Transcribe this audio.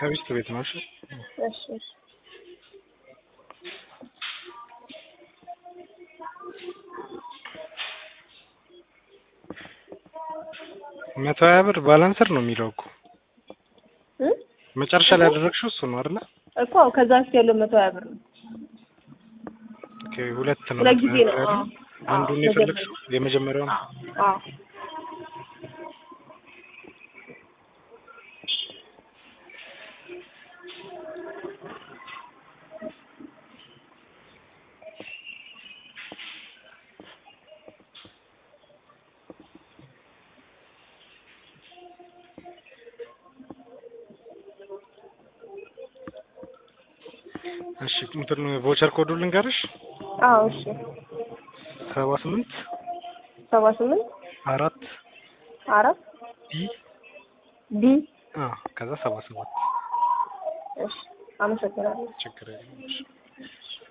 ከሚስት ቤት ነው። እሺ እሺ እሺ መቶ ሀያ ብር ባላንስር ነው የሚለው እኮ እ መጨረሻ ላይ ያደረግሽው እሱ ነው አይደለ? እኮ ከዛ ውስጥ ያለው መቶ ሀያ ብር ነው። ኦኬ ሁለት ነው ሁለት ጊዜ ነው። ያለው። አዎ። አንዱን አዎ፣ የፈለግሽው የመጀመሪያውን አዎ እሺ እንትን ቮቸር ኮዱ ልንገርሽ አዎ እሺ ሰባ ስምንት ሰባ ስምንት አራት አራት ዲ ዲ አ ከዛ ሰባ ሰባት እሺ አመሰግናለሁ። ችግር የለም። እሺ